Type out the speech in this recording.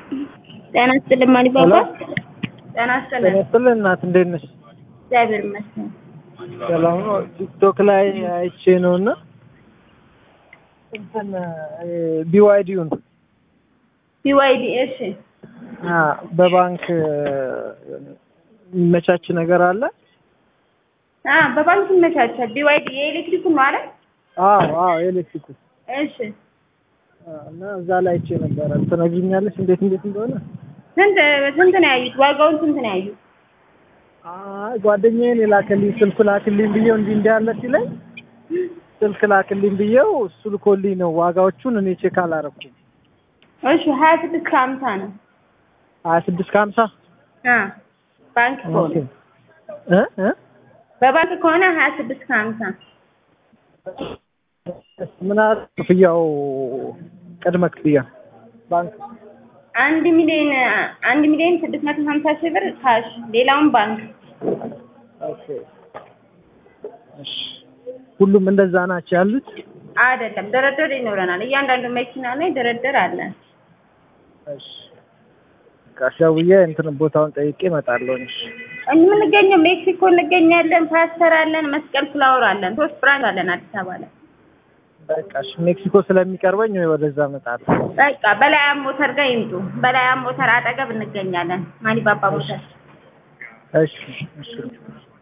ጤና ይስጥልኝ ማሊባባ። ጤና ይስጥልኝ። ጤና እናት እንዴት ነሽ? እግዚአብሔር ይመስገን። ሰላም ነው። ቲክቶክ ላይ አይቼ ነው እና እንትን ቢዋይዲውን ቢዋይዲ እሺ፣ በባንክ የሚመቻች ነገር አለ? አ በባንክ ይመቻቻል። ቢዋይዲ የኤሌክትሪክ ነው አይደል? አዎ አዎ፣ ኤሌክትሪክ እሺ፣ እና እዛ ላይ አይቼ ነበረ። ትነግሪኛለሽ እንዴት እንዴት እንደሆነ? ስንት ስንት ነው ያዩት? ዋጋውን ስንት ነው ያዩት? አይ ጓደኛዬን የላከልኝ ስልክ ላክልኝ ብዬው እንዲህ እንዲህ አለ ሲለኝ ስልክ ላክልኝ ብዬው እሱ ልኮልኝ ነው። ዋጋዎቹን እኔ ቼክ አላረኩም። እሺ፣ ሀያ ስድስት ከሀምሳ ነው። ሀያ ስድስት ከሀምሳ አ ባንክ ከሆነ እ እ በባንክ ከሆነ ሀያ ስድስት ከሀምሳ ምን አለ ክፍያው? ቅድመ ክፍያ ባንክ አንድ ሚሊዮን አንድ ሚሊዮን ስድስት መቶ ሀምሳ ሺህ ብር ካሽ፣ ሌላውን ባንክ። ኦኬ። እሺ ሁሉም እንደዛ ናቸው ያሉት? አይደለም ድርድር ይኖረናል። እያንዳንዱ መኪና ላይ ድርድር አለ። እሺ ካሻውዬ እንትን ቦታውን ጠይቄ እመጣለሁ። እሺ የምንገኘው ሜክሲኮ እንገኛለን። ፓስተር አለን፣ መስቀል ፍላወር አለን። ሶስት ብራንች አለን አዲስ አበባ ላይ። በቃ እሺ ሜክሲኮ ስለሚቀርበኝ ወይ ወደዛ እመጣለሁ። በቃ በላያም ሞተር ጋር ይምጡ። በላያም ሞተር አጠገብ እንገኛለን። ማሊባባ ሞተር እሺ እሺ